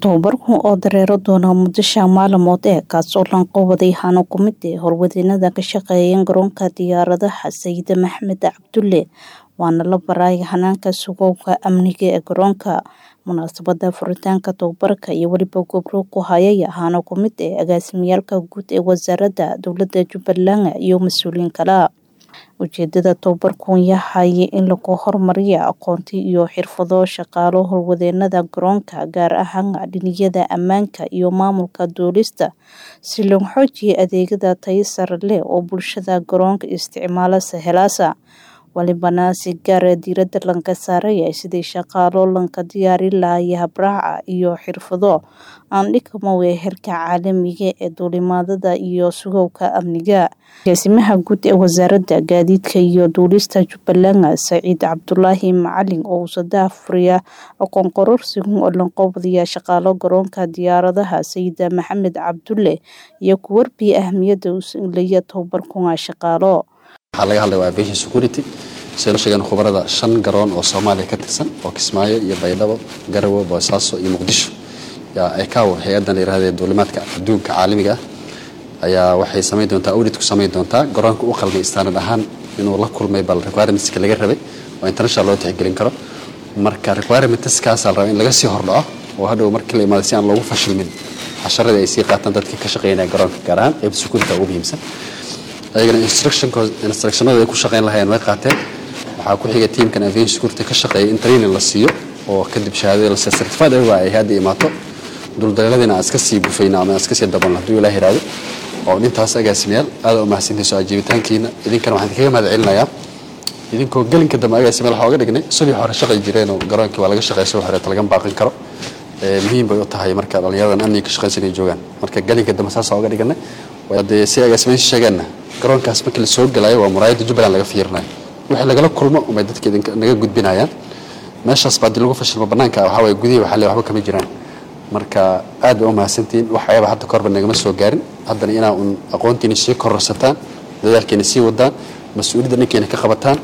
Tababarkan oo dareero doona muddo shan maalmood ah kaasoo lanqabaday hano ku mid ah howlwadeenada ka shaqeeya garoonka diyaaradaha Sayid Maxamed Cabdulle waana la baray hanaanka sugowga amniga ee garoonka munaasabada furitaanka tababarka iyo weliba gobro ku hayaya hano ku mid ah agaasimiyaalka guud ee wasaaradda dowladda Jubbaland iyo mas-uuliyiin kale ujeedada tababarkan yahay in lagu horumariyo aqoonti iyo xirfado shaqaalo howlwadeenada garoonka gaar ahaan dhiniyada ammaanka iyo maamulka duulista si loo xoojiyo adeegyada tayo sare leh oo bulshada garoonka isticmaala sahelaasa walibana si gaara diirada lanka saaraya sidii shaqaalo lanka diyaarin lahaya habraaca iyo xirfado aan dhigmawe heerka caalamiga ee duulimaadada iyo sugowga amniga agaasimaha guud ee wasaaradda gaadiidka iyo duulista Jubbaland Saciid Cabdulaahi Macalin oo usada furiya aqoon kororsigan oo lanqabadiya shaqaalo garoonka diyaaradaha Sayid Maxamed Cabdulle iyo ku warbiya ahmiyada uu leeyahay tababarkan shaqaalo waxaa laga hadlaya waa aviation security sidoo sheegan khubarada shan garoon oo Soomaaliya ka tirsan oo Kismaayo iyo Baydhabo Garowe Boosaaso iyo Muqdisho yaa ICAO hay'adan la yiraahdo duulimaadka adduunka caalamiga ah ayaa waxay sameyn doontaa audit ku sameyn doontaa garoonka u qalmay standard ahaan inuu la kulmay bal requirementska laga rabay oo international loo tixgelin karo marka requirementskaas la rabaa in laga sii hordhaco oo hadhow markii la imaado si aan loogu fashilmin casharadii ay sii qaataan dadka ka shaqeynaya garoonka gaar ahaan qayb security ugu muhiimsan ayagana instructionada ay ku shaqeyn lahayeen way qaateen waxaa ku xiga tiimkan aviation security ka shaqeeya in training la siiyo oo kadib shahaadada la siiyo certified ayaga ay hadda imaato duldaleeladina aan iska sii gufayna ama aan iska sii dabalno hadduu ilaah yiraahdo oo dhintaas agaasimayaal aad u mahadsantahay soo ajiibitaankiina idinkana waxaan kaga mahad celinayaa idinkoo gelinka dambe agaasimayaal waxaa uga dhignay subii hore shaqay jireen oo garoonkii waa laga shaqeeya subii hore laga baaqin karo muhiim bay u tahay marka dhallinyaradan amniga ka shaqeysan ay joogaan marka gelinka dambe saasaa uga dhiganay dee si agaasimayaasha sheegeenna garoonkaas markii la soo galayo waa muraayadda jubbaland laga fiirinayo wixii lagala kulmo umay dadka naga gudbinayaan meeshaas baa dii lagu fashilmo bannaanka waxaa waye gudihii waxaa le waxba kama jiraan marka aad bay u mahadsantihiin waxyaaba hadda kahorba nagama soo gaarin haddana inaa un aqoontiina sii kororsataan dadaalkeena sii wadaan mas-uuliyadda dhankeena ka qabataan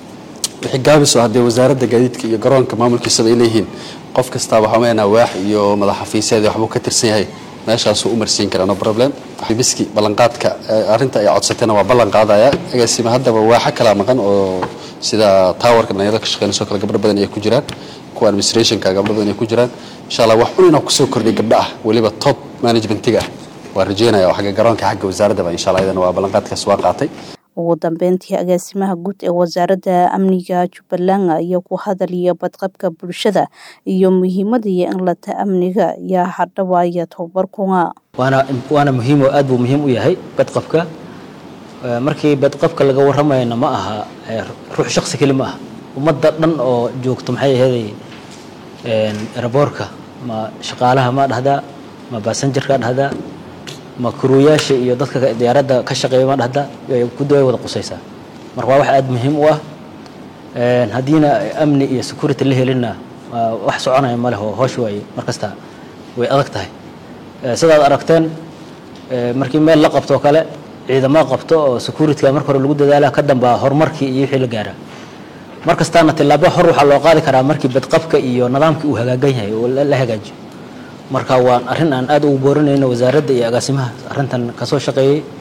wixii gaabiso haddee wasaaradda gaadiidka iyo garoonka maamulkiisaba ay leeyihiin qof kastaaba waxaa waax iyo madax xafiiseed waxbuu ka tirsan yahay meeshaasuu u marsiin karaa no problem biski ballanqaadka arrinta ay codsateena waa ballan qaadaya agaasima haddaba waaxa kala maqan oo sida towerka dhalinyarada ka shaqeynayso kale gabdho badan ay ku jiraan kuwa administrationka gabdho badan ay ku jiraan insha allah wax un inaa kusoo kordhiy gabdho ah weliba top managementiga ah waa rajeynaya oo xagga garoonka xagga wasaaraddaba insha allah iyadana waa ballanqaadkaas waa qaatay ugu dambeyntii agaasimaha guud ee wasaaradda amniga Jubbaland ayaa ku hadalaya badqabka bulshada iyo muhiimadii in la amniga yaa hadhawaaya tababarkuna waana waana muhiim oo aad buu muhiim u yahay badqabka markii badqabka laga waramayna ma aha ruux shakhsi keli ma aha ummadda dhan oo joogto maxay aheeday eraboorka ma shaqaalaha ma dhahdaa ma basanjarka dhahdaa ma kuruyaasha iyo dadka diyaaradda ka shaqeeya ma dhahda guddi way wada qusaysaa marka waa wax aada muhiim u ah haddiina amni iyo security la helinna wax soconaya ma leh oo hoosh waaye mar kasta way adag tahay sidaad aragteen markii meel la qabto oo kale ciidamo qabto oo securityga marka hore lagu dadaala ka dambaa horumarkii iyo wixii la gaara mar kastaana tillaabo hor waxaa loo qaadi karaa markii badqabka iyo nidaamkii uu hagaagan yahay oo la hagaajiyo marka waan arrin aan aad ugu boorinayno wasaaradda iyo agaasimaha arrintan kasoo shaqeeyey